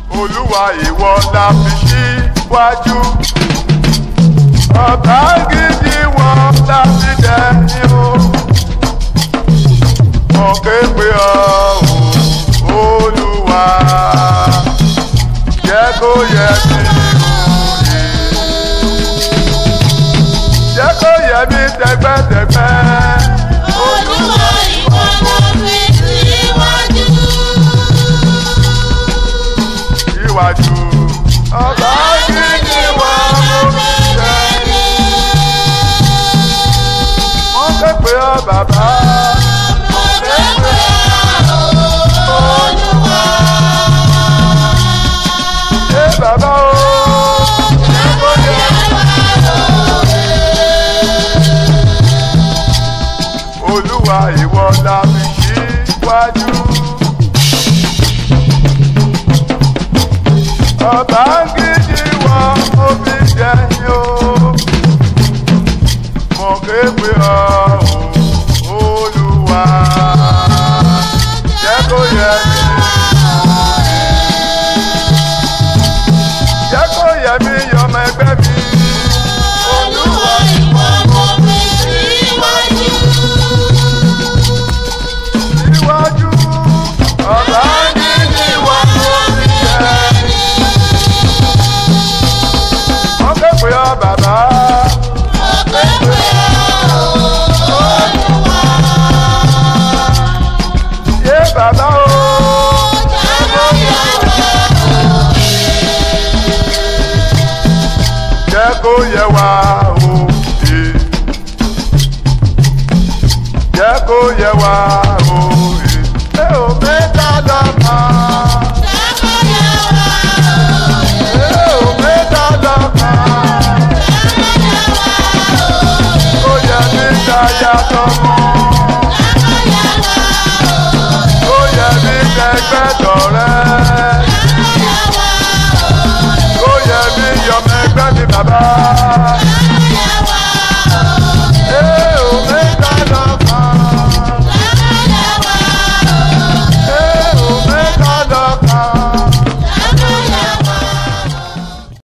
olúwa ìwọ la fi síwájú ọ̀tá gidi wọn la fi dẹ́yìn o mo ké pe ọ́ o olúwa jẹ́ kó yẹ mí òye jẹ́ kó yẹ mí tẹ́gbẹ́tẹ́gbẹ́ Olúwa ìwọ ló fi síwájú. síwájú ọ̀tá gidi wọn ló fi dẹ́yìn mo ké pe ọ́ bàbá. Mo ké pe ọ́, Olúwa. Ẹ bàbá o. Jẹ́ kó yẹ wá lóore. Olúwa ìwọ la fi síwájú. Ọba gidi wọ omi jẹyìn o. Mo ké pe ọ́ o, Olúwa. Jẹ́ kó yẹ mí. Jẹ́ kó yẹ mí yọmọ ẹgbẹ́ mi. Olúwa ìwọ ló fi síwájú. Síwájú. Ọba gidi wọ omi jẹyìn. Mo ké pe ọ́ bàbá. Mo ké pe ọ́, Olúwa. Yé bàbá o. Jẹ́ kó yẹ wá lóore. Jẹ́ kó yẹ wá òye. Jẹ́ kó yẹ wá òye. Ẹ ò mẹ́ta lọ́kà. Jẹ́ kó yẹ wá lóore. Ẹ ò mẹ́ta lọ́kà. Ó yẹ mí dáyà tọmọ. Ó yẹ mí kẹgbẹ́ tọ̀rẹ́. Ó yẹ mí yọmọ ẹgbẹ́ mi bàbá.